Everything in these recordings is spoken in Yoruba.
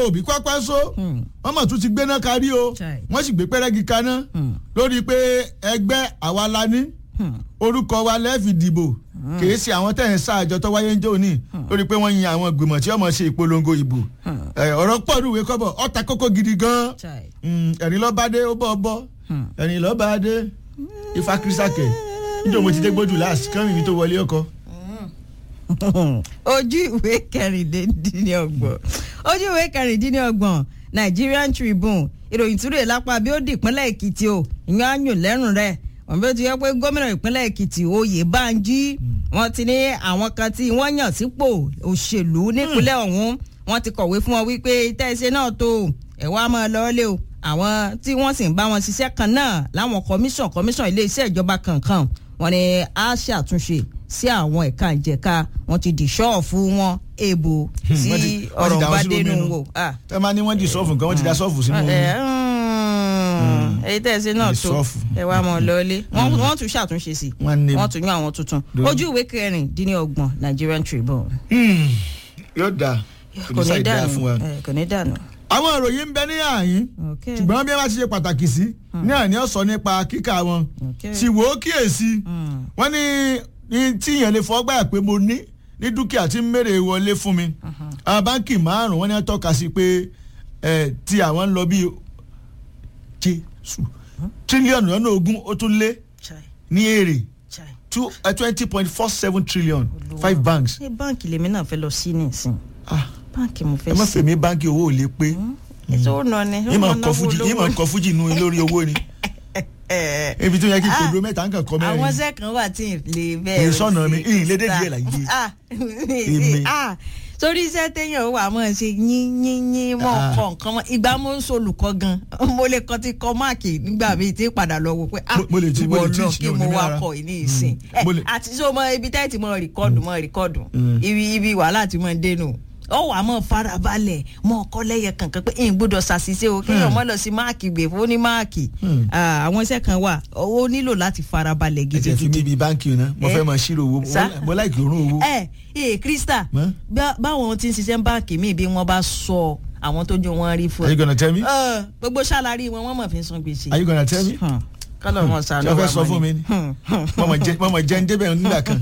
òbí pápá só wọ́n mọ̀ tún ti gbéná kárí o Chai. wọ́n sì gbé pẹ́rẹ́gì kaná lórí pé ẹgbẹ́ àwa la ní orúkọ wa lẹ́ẹ̀fì dìbò kìí ṣe àwọn tẹ̀ ń ṣáàjọ tó wáyé ń jò ní lórí pé wọ́n yin àwọn ìgbìmọ̀ tí wọ́n mọ̀ ṣe ìpolongo ìbò Ẹ, ọ̀rọ̀ pọ̀ ní ìwé kọ́bọ̀ ọ̀ta kókó gidi gan Chai. ẹ̀rín lọ́ba dé ó bọ́ ọ bọ́ ẹ̀rín lọ́ba dé ifá kírísàkè níjọ́ mo ti dé gbójú láàsì kán mi tó wọlé ọkọ. ojú ìwé kẹrìndínlọ́gbọ̀n ojú ìwé kẹrìndínlọ́gbọ̀n Nigerian Tribune ìròyìn túrè lápá bí ó di ìpínlẹ̀ Èkìtì o ìyẹn á yùn lẹ́rùn rẹ̀ wọ́n bí ó ti yẹ pé gómìnà ìpínlẹ̀ Èkìtì Oyèbánjí wọ́n ti ní àwọn kan tí wọ́n yàn sípò òṣèlú nípínlẹ̀ ọ̀hún wọ́n ti kọ̀wé fún wọn wípé tẹ́sí náà tó ẹ̀ wá máa lọ́ọ́lé o àwọn tí wọ́n sì ń bá wọn ṣiṣẹ́ kan náà láwọn kọmíṣàn kọmíṣàn ilé iṣẹ́ ìjọba kankan wọ́n ní á ṣàtúnṣe sí àwọn ẹ̀ka ìjẹ̀ka wọ́n ti dì ṣọ́ọ̀fù wọn èèbò tí wọ́n ti- wọ́n ọ̀rọ̀ ti dà bá wọ́n sínú dénú omi nù. wò. Ah tẹ́ máa ní wọ́n di sọ́ọ̀fù nǹkan wọ́n ti da sọ́ọ̀fù sínú omi. ẹ èyí tẹ́ ẹ ṣe náà tó Ìsọ́fù. ẹ wá mọ̀ lọ́lé wọ́n wọ́n tún ṣàtúnṣe sí Wọ́n ní- wọ́n tún yún àwọn tuntun Lórí. ojú ìwé kẹrìndínlọ́gbọ̀n Nigerian Tribune Hmm, yóò dáa kò ní dànù fún wa. ẹ, kò ní dànù. àwọn ìròyìn ń bẹ ní àyín Okay. ṣùgbọ́n bí wọ́n bá ti ṣe pàtàkì sí ní àní ọ̀sọ́ nípa kíkà wọn Okay. sì wò ó kíyèsí Hmm. wọ́n ní ní tí èèyàn lè fọ́ gbà pé mo ní ní dúkìá tí ń mèrè wọlé fún mi àwọn báńkì márùn-ún wọ́n ní wọ́n tọ́ka sí pé ẹ̀, tí àwọn ń lọ bí jésù tírílíọ̀nù lọ́nà ogún ó tún lé Chai, ní èrè chai. twenty point four seven trillion five banks. ṣé báǹkì lèmi náà fẹ́ lọ sí nísìn Ah, báǹkì mo ẹ fẹ́ má sí. fèmí báńkì owó ò lè pé ètò ó nà ni yín máa kọ fújì yín máa kọ fújì nu lórí owó ni ibi tó yẹ kí kòdó mẹ́ta ń kàn kọ́ àwọn mẹ́rin iṣẹ́ kan wà tí ì lè bẹ́ẹ̀ Èyí sọ̀nà mi, ìyìn lédè díẹ̀ láyé. Èmi. torí iṣẹ́ téèyàn wà mọ́ ṣe yín yín yín mọ́ Ah. kọ́ nǹkan mọ́ ìgbà mo ń solùkọ́ gan mo lè kọ́ ti kọ́ máàkì nígbà míì tí padà lọ wò pé ah Mo- mo lè ti- mo lè ìwọ teach náà kí ní mo òní wá rárá. kọ́ ìní ìsìn Mo lè- àti so mọ ibi tẹ́ẹ̀tì mọ rìkọ́dù mọ rìkọ́dù Mm. ibi ibi wàhálà ti mọ dénú ó wà mọ farabalẹ̀ mọ ọkọ lẹ́yẹ kankan pé n gbọ́dọ̀ ṣàṣìṣe o kéèyàn mọ lọ sí máàkì gbè fún ní máàkì Hmm. Ah, àwọn iṣẹ́ kan wà ó nílò láti farabalẹ̀ ẹ jẹ́ fi mí gidigidi. ibi báńkì náà mo Eh. fẹ́ máa ṣírò owó Sá. mo láìkì òórùn owó. ẹ ẹ krista Mọ́? bá- báwọn tí ń ṣiṣẹ́ báǹkì míì bí wọ́n bá sọ àwọn tó jó wọn rí fún are you ẹ. gonna tell me Ẹ, gbogbo ṣàlárí wọn wọ́n mọ̀ fi ń san gbèsè. are you gonna tell me Hmm. kọ́lọ̀ wọn sànú ṣé o fẹ́ wa sọ mọ́ fún mi ni mọ̀mọ̀ jẹ́ mọ̀mọ̀ jẹ́ ń débẹ̀ nígbà kan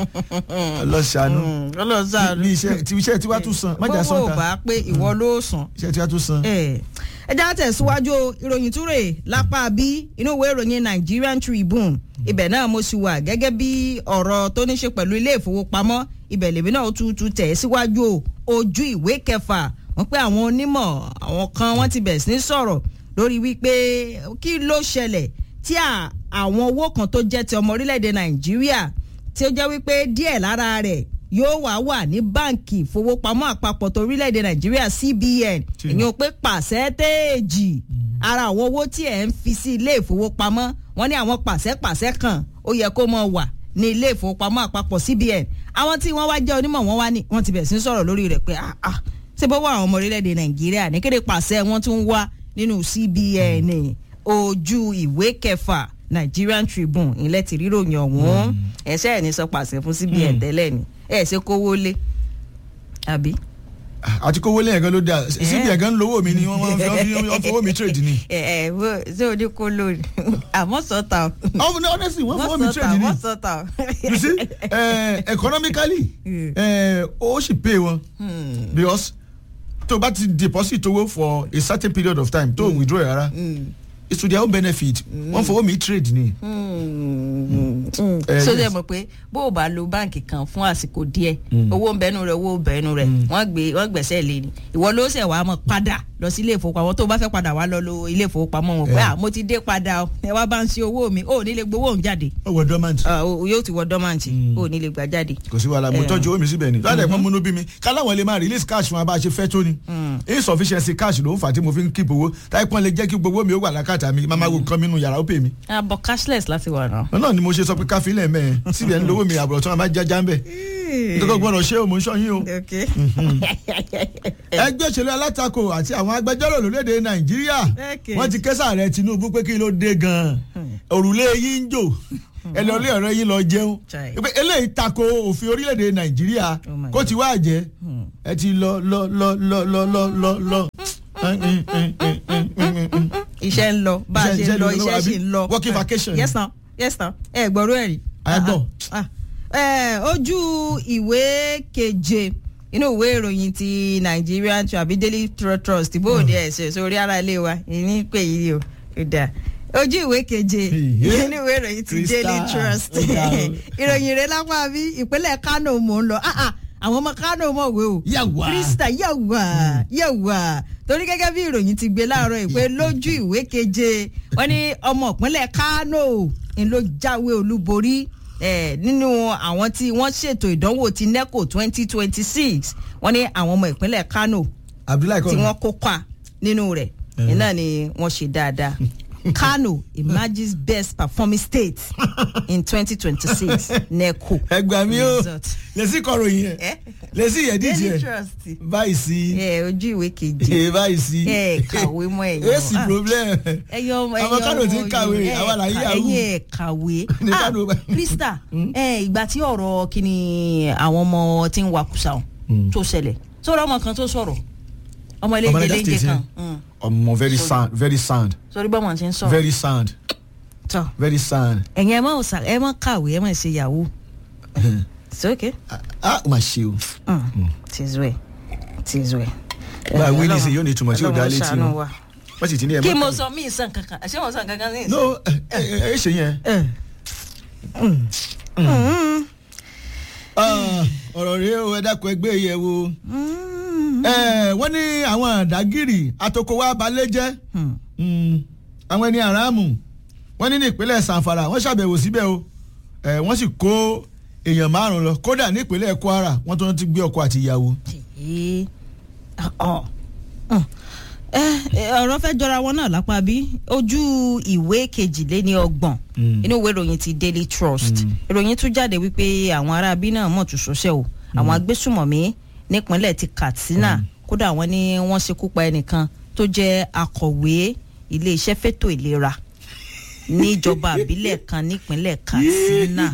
ọlọ́ṣàánú kọ́lọ̀ sànú. bí iṣẹ́ tí iṣẹ́ tiwa tún san májà gbogbo ò sọ́ta bá pé ìwọ ló sàn. iṣẹ́ tiwa tún san. ẹ ẹ já tẹ̀síwájú o, ìròyìn túrè lápá bí inú ìwé ìròyìn Nigerian Tribune ibẹ̀ náà mo sì wà gẹ́gẹ́ bí ọ̀rọ̀ tó ní ṣe pẹ̀lú ilé ìfowópamọ́ ibẹ̀ lèmi náà tún tún tẹ̀ síwájú o ojú ìwé kẹfà wọ́n pé àwọn onímọ̀ àwọn kan wọ́n ti bẹ̀ sí ní sọ̀rọ̀ lórí wípé kí ló ṣẹlẹ̀ tí à- àwọn owó kan tó jẹ́ ti ọmọ orílẹ̀-èdè Nàìjíríà tí ó jẹ́ wípé díẹ̀ lára rẹ̀ yóò wá wà ní báǹkì ìfowópamọ́ àpapọ̀ tó orílẹ̀-èdè Nàìjíríà CBN Tí- ìyẹn ò pé pàṣẹ́téèjì ara àwọn owó tí ẹ̀ ń fi sí ilé ìfowópamọ́ wọ́n ní àwọn pàṣẹ́pàṣẹ́ kan ó yẹ kó mọ̀ wà ní ilé ìfowópamọ́ àpapọ̀ CBN àwọn tí wọ́n wá jẹ́ onímọ̀ wọ́n wá ní wọ́n ti bẹ̀ sí sọ̀rọ̀ lórí rẹ̀ pé ah ah ṣé bó wà àwọn ọmọ orílẹ̀-èdè Nàìjíríà ní kéde pàṣẹ wọn tún wá nínú CBN ojú ìwé kẹfà Nigerian Tribune ilẹ̀ tí ríròyìn ọ̀hún ẹ̀ṣẹ́ ẹ̀ ní sọ pàṣẹ fún CBN tẹ́lẹ̀ ni ẹ̀ ṣe kówó lé àbí. àti kówó lẹ́yìn gan ló dáa síbi ẹ̀gán lówó mi ni wọ́n máa ń fi wọ́n fowó mi trade ni. ẹ ẹ wo ṣé o ní kó lórí àmọ́ sọ́tà o. Oh, no, honestly wọ́n fowó mi trade ni. wọ́n sọ́tà o. you see uh, economically Yeah. uh, ó sì pay wọn because tó bá ti deposit owó for a certain period of time tó withdraw ẹ̀ rárá it's to their own benefit wọ́n fowó mi trade ni. Eh, so ṣe yes. mọ̀ pé bó o bá lo báǹkì kan fún àsìkò díẹ̀ owó ń bẹnu rẹ̀ owó ń bẹnu rẹ̀ wọ́n gbé wọ́n gbẹ̀sẹ̀ lé ni ìwọ ló ṣẹ̀ wá mọ̀ padà lọ sí ilé ìfowópamọ́ tó o bá fẹ́ padà wá lọ lo ilé ìfowópamọ́ wọn pé Yeah. à mo ti dé padà o ẹ wá bá ń ṣe owó mi ò ní lè gbowó òun jáde ó wọ dormant Ah, o- yóò ti wọ dọ́màntì ò ní lè gbà jáde. kò sí wàhálà mo Eh. tọ́jú owó mi síbẹ̀ ni lọ́dẹ̀ pọ́n múnú bí mi káláwọn lè máa release cash fún wa bá a ṣe fẹ́ tó ni insufficiency cash ló ń fà tí mo fi ń keep owó táyé pọ́n lè jẹ́ kí gbogbo mi ó wà lákàtà mi máa ma wo nǹkan mi nù yàrá ó pè mí. àbọ̀ cashless láti wà náà. náà ni mo ṣe sọ pé káfílẹ̀ mẹ́ẹ̀ síbẹ̀ ń lówó mi àbúrò tí wọ́n bá jájá ń bẹ̀ nítorí gbọ́dọ̀ ṣé o mò ń ṣọ́ yín o. Okay. ẹgbẹ́ òṣèlú alátakò àti àwọn agbẹjọ́rò lórílẹ̀‐èdè nàìjíríà Okay. wọ́n ti kẹ́sà rẹ̀ tinubu pé kí ló dé gan-an òrùlé yín ń jò ẹ lọ lé ọ̀rẹ́ yín lọ jẹun Chai. pé eléyìí tako òfin orílẹ̀-èdè nàìjíríà Oh my kó ti wá jẹ́ ẹ ti lọ lọ lọ lọ lọ lọ lọ lọ. iṣẹ́ ń lọ bá a Iṣẹ́- ṣe ń iṣẹ́ lọ ló ń lọ, iṣẹ́ àbí? sì ń lọ. Working vacation. yes na yes na ẹ gbọ́rú ẹ̀ rí. A gbọ́. Ah, ah. Eh, ojú ìwé keje inú ìwé ìròyìn ti Nigerian Trust àbí Daily Trust bóòdì ẹ̀ ṣe sórí ara ilé wa ìní pè yí o ó dáa ojú ìwé keje Ìyé. inú ìwé ìròyìn ti Crystal, Daily Trust ó ga o. ìròyìn rẹ̀ lápá bí ìpínlẹ̀ Kano mò ń lọ Ah, ah, àwọn ọmọ Kano mọ̀ wé o Yàwá. Krista yàwá yàwá torí gẹ́gẹ́ bí ìròyìn ti gbé láàárọ̀ ìpè lójú ìwé keje wọ́n ní ọmọ ìpínlẹ̀ Kano ń ló jáwé olúborí eh, nínú àwọn tí wọ́n ṣètò ìdánwò ti NECO twenty twenty six wọ́n ní àwọn ọmọ ìpínlẹ̀ Kano abdullahi tí kọ́ wọ́n kópa nínú rẹ̀ iná ni wọ́n ṣe dáadáa Kano emerges best performing state in twenty twenty six NECO. ẹgbà mi o Result. lèsì kọ̀ròyìn yẹn Eh? lèsì yẹn díjì Daily yẹn Trust báyìí sí ẹ ojú ìwé keje ẹ báyìí sí ẹ kàwé mọ́ ẹ̀yàn. èsì problem ẹyọ ọmọ àwọn Kano ti ń kàwé àwọn là ń yahoo ẹyin ẹ kàwé Ní ah Kano bá- Krista ẹ ìgbà tí ọ̀rọ̀ kíni àwọn ọmọ tí ń wakùsà ọ̀hún tó ṣẹlẹ̀ sọ̀rọ̀ ọmọ kan tó sọ̀rọ̀ ọmọ ilé Ọmọ ìjẹ Niger léńjẹ State, kan yeah. ọmọ very sound very sound sọ̀rọ̀ bọ́mọ̀ ti ń sọ̀rọ̀ very sound tọ́ very sound ẹ̀yin ẹ má ọ̀sà ẹ má kàwé ẹ má ṣe yahoo it's okay ah ó mà ṣe o Mm. tis well tis well. Bá a Eh, wí ní Ọlọ́run- ìsìn yóò ní ìtumọ̀ tí ò dá Ọlọ́run létí ṣàánú o. wa. wọ́n sì ti ní ẹ̀ kí mọ́ mo kàwé. sọ mí ìsàn kankan ṣé mo sọ kankan ní ìsìn. no ẹ ẹ ẹ ṣe yẹn Eh. Mm. Ah, ọ̀rọ̀ rèé o ẹ dákun ẹgbẹ́ yẹ̀ wò Mm. ẹ wọ́n ní àwọn àdágìrì atokòwá balẹ̀ jẹ́ Hmm. Mm, àwọn ẹni àràmù wọ́n ní ní ìpínlẹ̀ sanfara wọ́n ṣàbẹ̀wò síbẹ̀ o ẹ wọ́n sì kó èèyàn márùn lọ kódà ní ìpínlẹ̀ kwara wọ́n tó ti gbé ọkọ àti ìyàwó. Èyí. Ọ̀. Mm. Eh, eh, ọ̀rọ̀ fẹ́ jọra wọn náà lápá bí ojú ìwé kejìléní ọgbọ̀n Mm. inú ìwé ìròyìn ti Daily Trust ìròyìn tún jáde wípé àwọn aráabí náà mọ̀ tún ṣọṣẹ́ o àwọn agbésùmọ̀mí nípínlẹ̀ ti Katsina kódà wọ́n ní wọ́n ṣekú pa ẹnìkan tó jẹ́ akọ̀wé iléeṣẹ́ fẹ́tò ìlera níjọba àbílẹ̀ kan nípínlẹ̀ Katsina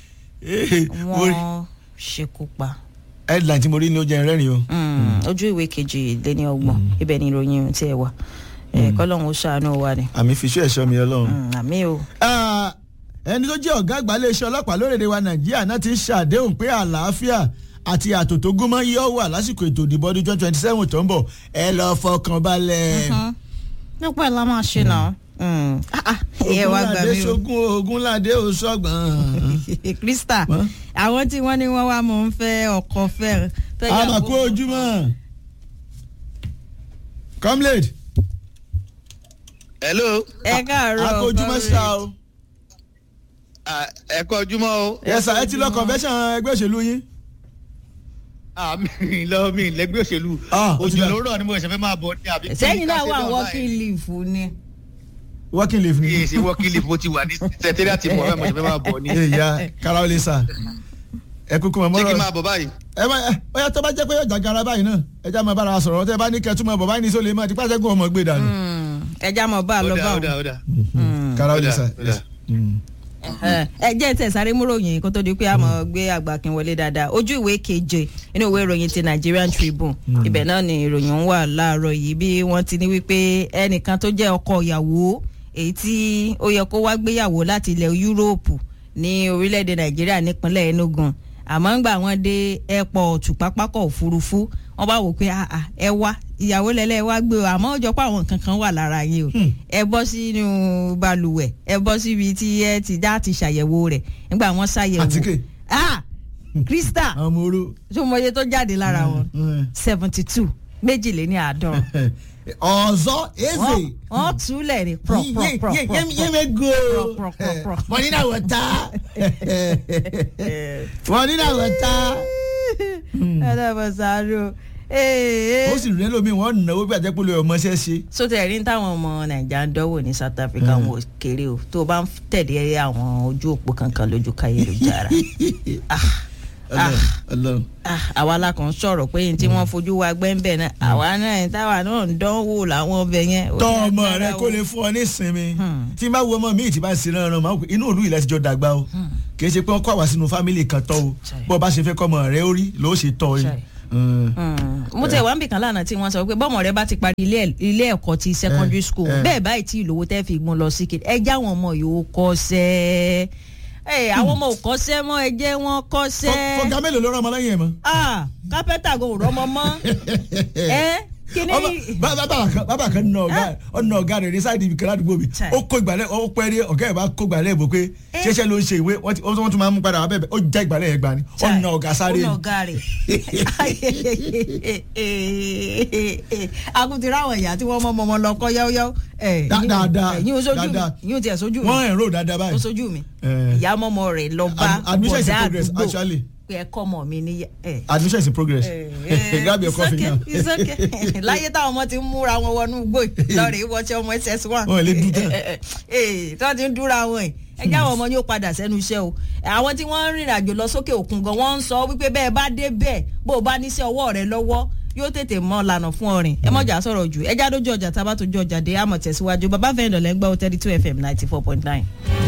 wọ́n ṣekú pa headline tí mo rí ní ó jẹ́ rẹ́rìn o. Mm, ojú ìwé kejì lé ní ọgbọ̀n ibẹ̀ ni ìròyìn tí ẹ wà ẹ kọ́lọ́hún ó ṣàánú wa ni àmì fiṣú ẹ̀ṣọ́ mi ọlọ́run. Mm, àmì o. Ah, ẹni tó jẹ́ ọ̀gá àgbà iléeṣẹ́ ọlọ́pàá lórílẹ̀‐èdè wa nàìjíríà náà ti ń ṣàdéhùn pé àlàáfíà àti ààtò tó gúnmọ́ yóò wà lásìkò ètò ìdìbò ọdún twenty twenty seven tó ń bọ̀ ẹ lọ fọkàn balẹ̀. nípa ẹ̀ la máa ṣe náà Mm. Ah, ah, ẹ wá gbà ogunlade mí o. ṣogun ogunlade ò sọgbọn. Krista Wọ́n? àwọn tí wọ́n ní wọ́n wá mọ̀ ń fẹ́ ọkọ fẹ́ fẹ́ yàwó. àmàkù ojúmọ́. comrade hello ẹ káàárọ̀ àkó ojúmọ́ ṣá o. Ah, ẹ kọ ojúmọ́ o. yẹsà ẹ ti lọ convention ẹgbẹ́ òṣèlú yín. Ah, mi lọ mi lẹgbẹ́ òṣèlú Ah, ó ti òjò dà. lóró ni mo ṣe fẹ́ máa bọ̀ ní àbí. sẹ́yìn náà wà Ká ṣe working leave ni. working leave báyìí. ni. Yéè ṣe working leave mo ti wà ní sẹtẹ́rì àti mọ̀ ẹ́ mo ṣe fẹ́ máa bọ̀ ní. ìyá kára ó lè sà ẹ kúkú mọ̀ ṣé kí n mọ́rọ̀ máa bọ̀ báyìí. ẹ má ẹ ọyá tó bá jẹ́ pé ọjà gara báyìí náà ẹ já máa bára wa sọ̀rọ̀ tẹ́ bá ní kẹtù máa bọ̀ báyìí ní sólè máa ti pàṣẹ kó ọmọ gbé dànù. Mm, ẹ já mọ̀ bá a ó lọ dà bá ó wọn. dà ó dà. kára ó lè Ó dà, sà. ó dà. Mm. ẹ ẹ jẹ́ tẹ̀ sáré múròyìn kó tó di pé a mọ̀ gbé àgbàkin wọlé dáadáa ojú ìwé keje inú ìwé ìròyìn ti Nigerian Tribune ibẹ̀ náà ni ìròyìn ń wà láàárọ̀ yìí bí wọ́n ti ní wípé ẹnìkan tó jẹ́ ọkọ ìyàwó èyí tí ó yẹ kó wá gbéyàwó láti ilẹ̀ Yúróòpù ní orílẹ̀-èdè Nàìjíríà nípínlẹ̀ Enugu àmọ́ ń gbà wọ́n dé airport pápákọ̀ òfurufú wọ́n bá wò pé ah, ah, ẹ wá ìyàwó lẹ́lẹ́ wá gbé o àmọ́ ó jọ pé àwọn nǹkan kan wà lára yín o ẹ bọ́ sínú balùwẹ̀ ẹ bọ́ síbi tí ẹ ti dá ti ṣàyẹ̀wò rẹ̀ nígbà wọ́n ṣàyẹ̀wò Àtíkè. ah Krista àwọn ọmọ oró. tó mọye tó jáde lára wọn Mm. seventy two méjìléní àádọ́rùn ọ̀zọ́ eze. wọ́n túlẹ̀ ní prọ̀ prọ̀ prọ̀ prọ̀ yẹ́mi go. Prọ̀, prọ̀, prọ̀. money na water. money na water. ẹlẹ́bọ̀sáró ee ó sì rẹ́ lómi wọ́n náwó bí àjẹpọ̀lẹ̀ ọmọọṣẹ́ ṣe. sótẹ́ ẹ̀rí táwọn ọmọ nàìjíríà ń dánwò ní South Africa wọn ò kéré o tó o bá ń tẹ̀lé àwọn ojú òpó kankan lójú káyélujára Ah, Ọlọ́run, Ọlọ́run. Ah, àwa la kàn ń sọ̀rọ̀ pé ní tí wọ́n fojú wa gbẹ́ńbẹ̀ náà àwa náà táwa náà ń dánwò làwọn ọbẹ̀ yẹn. ó tọ́ ní ọmọ agbára rẹ o. kó lè fún ọ ní ìsinmi Hmm. tí n bá wo ọmọ mi tí bá ń sinmi ọ̀ràn máa ń pè inú òlú ilẹ̀ ti jọ dàgbà o kì í ṣe pé wọ́n kọ́ àwa sínú fámìlì kan tọ́ o Ṣai. bó o bá ṣe fẹ́ kọ́ ọmọ rẹ ó rí ló ṣe tọ́ ọ Ṣai. yìí. Hmm. Mm. mo tẹ wá ń bì kan lánàá tí wọ́n sọ pé bọ́mọ rẹ bá ti parí ilé ẹ̀- ilé ẹ̀kọ́ ti secondary Eh, school eh. bẹ́ẹ̀ báyìí tí ìlówó tẹ́ fi gbọ́n lọ sí kiri ẹ já àwọn ọmọ yòó kọ́ṣẹ́ ẹ àwọn ọmọ ò kọ́ṣẹ́ mọ́ ẹ jẹ́ wọ́n Fọ- kọ́ṣẹ́ fọgá mélòó ló rán ọmọ lẹ́yìn ẹ̀ mọ́. ah kápẹ́tà kò rọ́mọ mọ́ ẹ kíní ọmọ bá- bá- bàbá kan bàbá kan nà ọ̀gá ọ̀nà ọ̀gá rẹ̀ ní sáìdì ibìkan ládùúgbò mi Chai. ó kó ìgbàlẹ̀ ó pẹ́ rí ọ̀gá ẹ̀ bá kó ìgbàlẹ̀ bò pé Eh. ṣẹṣẹ ló ń ṣe ìwé wọ́n ti- wọ́n tún máa ń mú padà wá bẹ́ẹ̀ ó já ìgbàlẹ̀ yẹn gbà ni Chai. ọ̀nà ọ̀gá sáré ọ̀nà ni. ọ̀gá rẹ̀ akutu ráwọn ìyá tí wọ́n mọ́ ọmọ lọ kọ́ yáwóyáwó ẹ̀ Dá- dáadáa, yín o sójú mi dáadáa. yín o tiẹ̀ sójú mi wọ́n ẹ̀rọ dáadáa ó báyìí. sojú mi Eh. ìyá mọ́mọ́ rẹ̀ lọ bá Ad- admission is in bọ̀dá progress, àdúgbò actually. pé ẹ kọ́ ọmọ mi ní ẹ̀. admission is in progress grab your It's coffee okay, now. it's okay. láyé táwọn ọmọ ti ń múra wọn wọnú igbó yìí, lọ́ọ̀rẹ́ ìwọ́sẹ̀ ọmọ ss one. Wọn ò lè dún tán. ee tí wọ́n ti ń dúra wọn ẹ̀ ẹ jẹ́ àwọn ọmọ yóò padà sẹ́nu iṣẹ́ o àwọn tí wọ́n ń rìnrìn àjò lọ sókè òkun gan wọ́n ń sọ wípé bẹ́ẹ̀ bá dé bẹ́ẹ̀ bó o bá níṣẹ́ ọwọ́ rẹ lọ́wọ́ yóò tètè mọ lànà fún ọrìn ẹ mọ̀jà sọ̀rọ̀ jù ẹ já dójú ọjà tá a bá tójú ọjà dé àmọ̀ tẹ̀síwájú bàbá fẹ́ẹ́ dọ̀lẹ́ ń gbọ́ thirty two fm ninety four point nine.